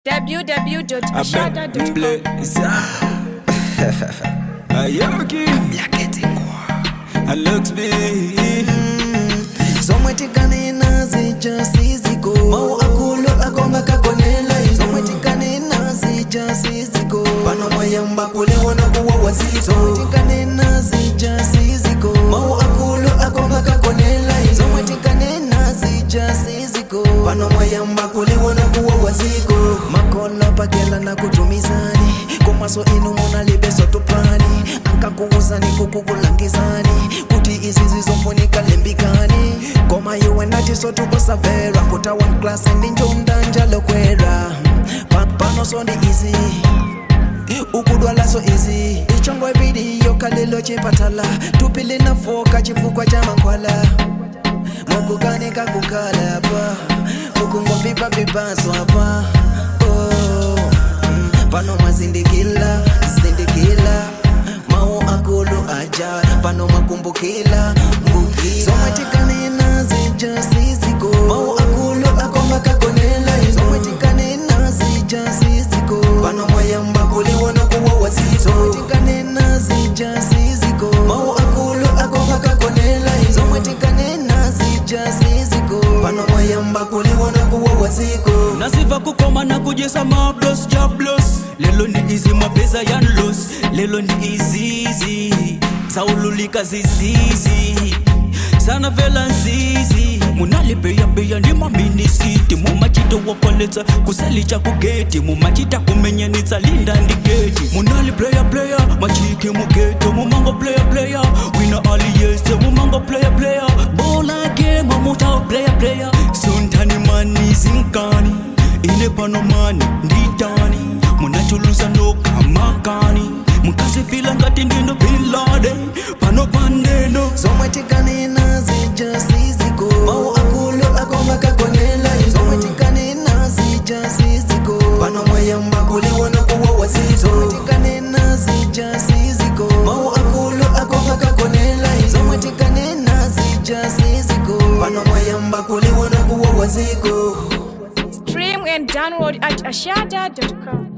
www.ashada.com. Blazer. Ayoki. Looks big. zomwetikane zija siziko mau akulu akonga kakonela zomwetikane zija siziko pano mwayamba kuleona kuwa wazito zomwetikane zija siziko mau akulu akonga kakonela zomwetikane zija siziko pano mwayamba kuleona kuwa waziko makola pakela na kutumizani komaso inu munalibeso tupani ankakuuzani kukukulangizani kuti izi zizofunika lembikani koma iwe ndati sotukusaverwa kuta one class ndinjomdanja lokwera Pa- pano so ndi izi ukudwalaso izi ichongwa vidiyo kalelo chipatala tupili na foka chifukwa cha mankhwala mukukanika kukhala pa mukungopipapipaso apa oh. mm, pano mwazindikila zindikila mau akulu aja pano mwakumbukila mbukila zomwetikanena zija siziko mau akulu akonga kakonela zomwetikanena zija siziko pano mwayamba kuliwona kuwa wazito zomwetikanena zija siziko mau akulu akonga kakonela zomwetikanena zija siziko pano mwayamba kuliwona kuwa waziko nasiva kukoma na kujesa mablos jablos lelo ni izi mapesa yanlos lelo ni izizi saululika zizizi sana vela nzizi munalibeyabeya ni maminisiti mumachita wakoletsa kusalicha kugeti mumachita kumenyanitsa linda ndigeti munali player player machike mugeto mumango player player wina aliyese mumango player player bola game muta player player sontani mani zinkani ine pano mani nditani munachulusa nokamakani mukasifila ngati ndino bilade pano pandeno zomwetikanena zija siziko mau akulu akonga kakonela zomwetikanena zija siziko pano mwayamba kuliwona kuwa wazito zomwetikanena zija siziko mau akulu akonga kakonela zomwetikanena zija siziko pano mwayamba kuliwona kuwa waziko Stream and download at ashada.com.